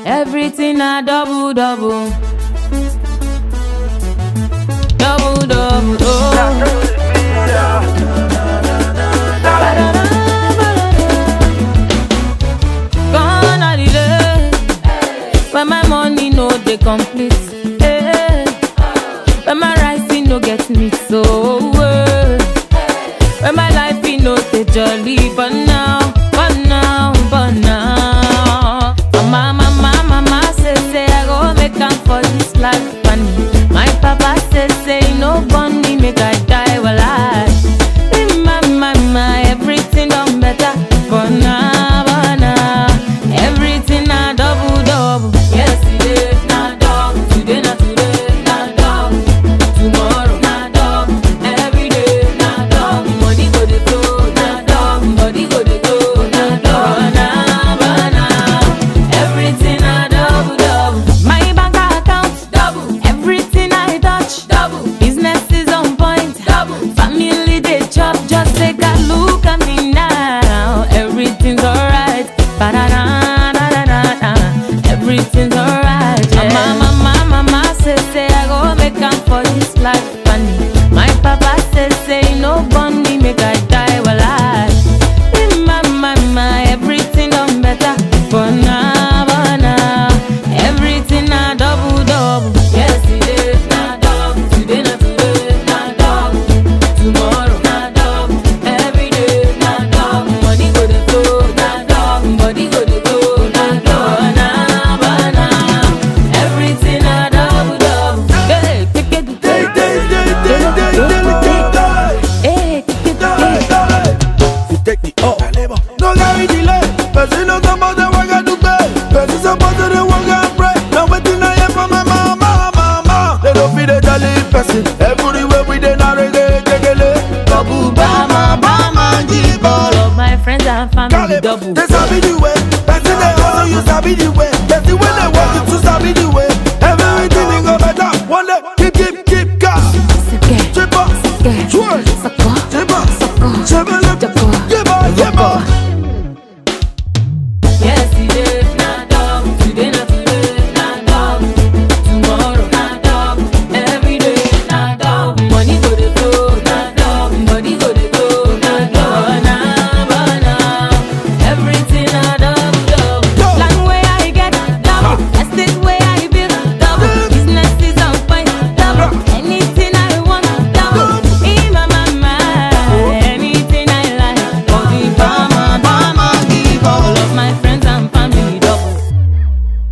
Everything a double double. Double double. Oh. Gone are the days when my money no dey complete. eh. When my rising no get me so. eh. When my life be no dey jolly, but now, but now, but now. Mama, mama, mama say say I go make am for this life funny. My papa say say he no born me make I die while I. My, my, my, everything done better, but now, but now, everything a double double. Yesterday na double, today na today na double, tomorrow na double, every day na double. Money go dey flow na double, body go dey go na double, na but now, everything a double double. My bank account double, everything I touch double, business is on point double, family dey chop just take a look at me now, everything's alright. Ba-da-da-da-da-da-da. Everything's alright. Yeah. Mama, mama, mama say say I go make am for this life funny. My papa say say he no born me make I die while I. My, my, my, everything done better. But now, but now, everything a double double. Yesterday na double, today na today na double, tomorrow na double, every day na double. Money go dey flow na double, body go dey go na double, na but now, everything a double double. Hey, take it, Day, day, day, day, day, delicate day. hey, take it, Day, hey. day. You take the up. No carry delay. Person no suppose to work and do pay. Person suppose to dey work and pray. Now wetin I hear from my mama, mama. They don't feel the jolly person. Everywhere we dey na reggae, jegele. Babu bama, bama, jibolo. Love my friends and family Calibre, double. They sabi the way. Person they hustle, you sabi the way. Person when they work, you too sabi the way. Everything will go better. One day, keep, keep, keep gas. Sike, Chip up, sike, twerk, sako, chip up, sako, chip up, Jabba. yeah, boy, yeah, boy.